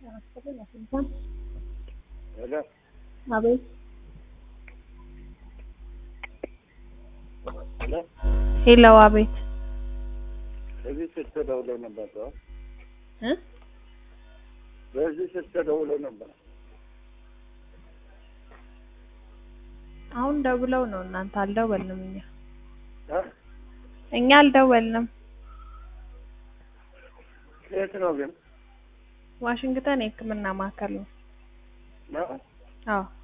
ሄሎ አቤት ሄሎ ሄሎ አቤት በዚህ ስልክ ተደውሎ ነበር ሰው እ በዚህ ስልክ ተደውሎ ነበር። አሁን ደውለው ነው እናንተ አልደወልንም እኛ እ እኛ አልደወልንም የት ነው ግን ዋሽንግተን የህክምና ማዕከል ነው ነው? አዎ